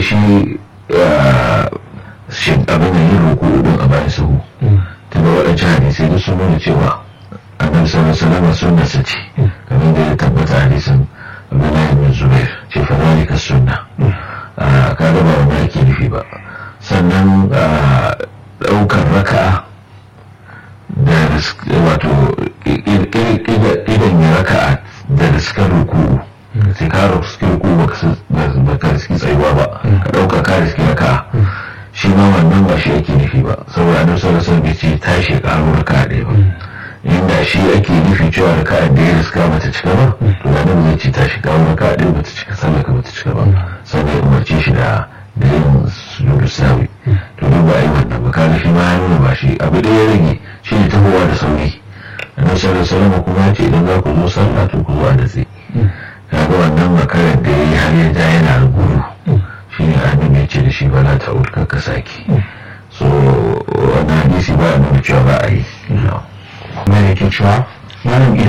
shi shi abin da yin ruku din a bayan sahu tunda waɗancan hadisai duk sun nuna cewa annabi sallallahu alaihi wasallam sunna sa ce kamar da ya tabbata hadisin Abdullahi bin Zubair ce fa zalika sunna ka ga ba wanda yake nufi ba sannan ɗaukar raka'a da wato idan ya raka'a da riskar ruku sai ka riski ruku ba ka riski tsayuwa ba ka ɗauka ka riski raka'a shi ma wannan ba shi ake nufi ba saboda annabi sallallahu alaihi wasallam ce tashi karo raka'a ɗaya ba inda shi ake nufi cewa raka'a da ya riska bata cika ba to da nan zai ce tashi karo raka'a ɗaya bata cika sallah ka bata cika ba sannan ya umarce shi da da yin sujudu sawi to duk ba a yi wannan ba kaga shi ma ya nuna ba shi abu da ya rage shi ne tahowa da sauri annabi sallallahu alaihi wasallam kuma ya ce idan za ku zo sallah to ku zo a datse kaga wannan makarar da ya yi har ya ja yana gudu shi ne annabi ya ce da shi bala ta urka ka sake so wannan hadisi ba a nuna cewa ba a yi kuma da ke cewa malam idan